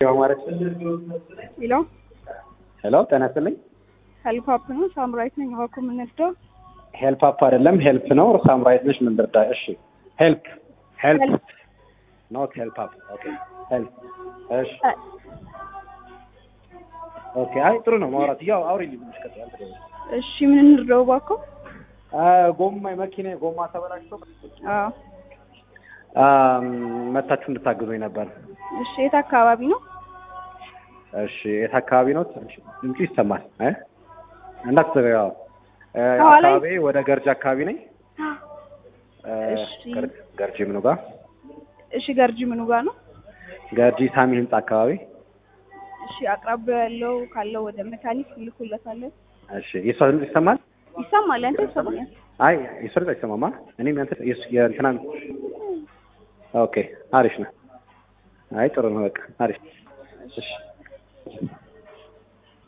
ማለት ሄሎ ሄሎ፣ ጤና ይስጥልኝ። ሄልፕ አፕ ነው። ሳምራዊት ነኝ። እባክዎ የምንወስደው ሄልፕ አፕ አይደለም ሄልፕ ነው። ሳምራዊት ነሽ። ምን ልርዳ? እሺ፣ ሄልፕ ሄልፕ ሄልፕ ኖት ሄልፕ አፕ። ኦኬ ሄልፕ። እሺ፣ ኦኬ። አይ ጥሩ ነው ማውራት። ያው አውሪ ልጅ ቀጥታ አንተ እሺ፣ ምን እንርዳው እባክዎ? ጎማ መኪና ጎማ ተበላሽቶ አዎ። አም፣ መታችሁ እንድታግዙኝ ነበር። እሺ፣ የት አካባቢ ነው? እሺ፣ የት አካባቢ ነው? ትንሽ ድምፁ ይሰማል። እ እንዳትዘጋው። እ ከኋላ አካባቢ ወደ ገርጂ አካባቢ ነኝ። እ እሺ። ገር- ገርጂ ምኑ ጋር? እሺ፣ ገርጂ ምኑ ጋር ነው? ገርጂ ሳሚ ህንጻ አካባቢ። እሺ፣ አቅራቢያው ያለው ካለው ወደ መካኒክ ልኩለታለን። እሺ፣ የሷ ድምፅ ይሰማል? ይሰማል? ያንተ ይሰማኛል? አይ የሷ ድምፅ አይሰማማ። እኔም ያንተ የሱ- የእንትናን ኦኬ፣ አሪፍ ነው። አይ ጥሩ ነው። በቃ አሪፍ። እሺ